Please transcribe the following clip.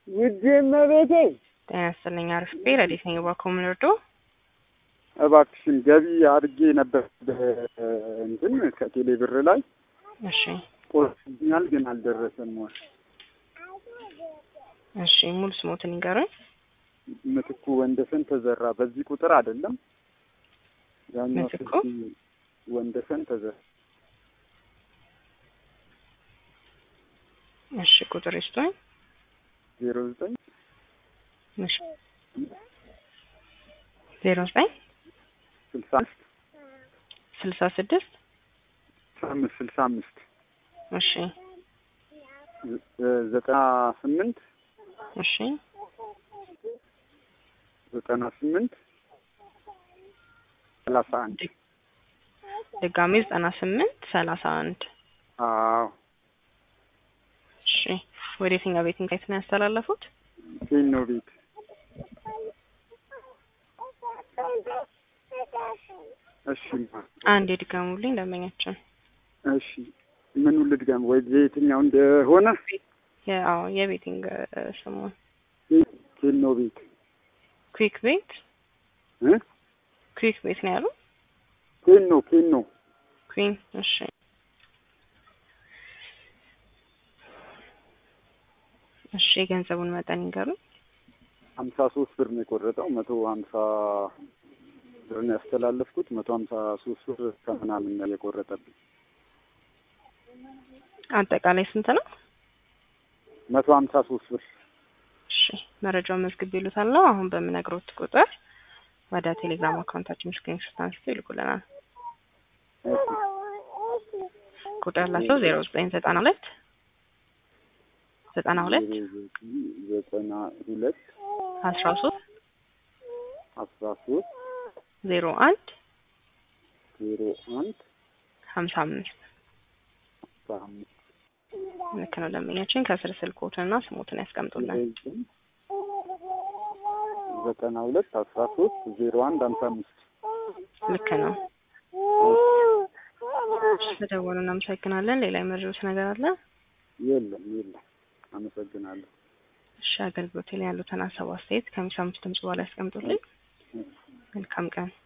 ውድ እመቤቴ ጤና ይስጥልኝ። አርፍቤ ረዴት ነኝ። እባክዎ ምን እርዶ? እባክሽን ገቢ አድርጌ ነበር እንትን ከቴሌ ብር ላይ እሺ ቆርኛል፣ ግን አልደረሰም። ወይ እሺ፣ ሙሉ ስሞትን ይንገሩኝ። ምትኩ ወንደሰን ተዘራ። በዚህ ቁጥር አይደለም ያኛው ምትኩ? ስልክ ወንደሰን ተዘራ። እሺ፣ ቁጥር ይስጡኝ። ዜሮ ዘጠኝ እሺ፣ ዜሮ ዘጠኝ ስልሳ አምስት ስልሳ ስድስት ስልሳ አምስት ስልሳ አምስት እሺ ዘ- ዘጠና ስምንት እሺ ዘጠና ስምንት ሰላሳ አንድ ድጋሜ ዘጠና ስምንት ሰላሳ አንድ አዎ እሺ ወደ የትኛው ቤት እንዴት ነው ያስተላለፉት? ቴኖ ቤት እሺ አንድ የድጋሙልኝ ደንበኛችን እሺ ምኑ ልድገም ወይ የትኛው እንደሆነ የአዎ የቤቲንግ እ፣ ስሙን ቴኖ ቤት ኩዊክ ቤት እ ኩዊክ ቤት ነው ያሉ ቴኖ ቴኖ ኩዊን እሺ እሺ የገንዘቡን መጠን ይንገሩኝ ሀምሳ ሶስት ብር ነው የቆረጠው መቶ ሀምሳ ብር ነው ያስተላለፍኩት መቶ ሀምሳ ሶስት ብር ከምናምን ነው የቆረጠብኝ አጠቃላይ ስንት ነው መቶ ሀምሳ ሶስት ብር እሺ መረጃውን መዝግብ ይሉታል አሁን በምነግሮት ቁጥር ወደ ቴሌግራም አካውንታችን ስክሪንሾት አንስተው ይልኩልናል ቁጥር ያላቸው ዜሮ ዘጠኝ ዘጠና ሁለት ዘጠና ሁለት ዘጠና ሁለት አስራ ሶስት አስራ ሶስት ዜሮ አንድ ዜሮ አንድ ሀምሳ አምስት አስራ አምስት ልክ ነው ደንበኛችን ከስር ስልኮትንና ስሞትን ያስቀምጡልን ዘጠና ሁለት አስራ ሶስት ዜሮ አንድ ሀምሳ አምስት ልክ ነው በደወሉ እናመሰግናለን ሌላ የመረጃዎች ነገር አለ የለም የለም አመሰግናለሁ እሺ አገልግሎት ላይ ያሉትን ሀሳብ አስተያየት ከሚሰሙት ድምጽ በኋላ ያስቀምጡልኝ መልካም ቀን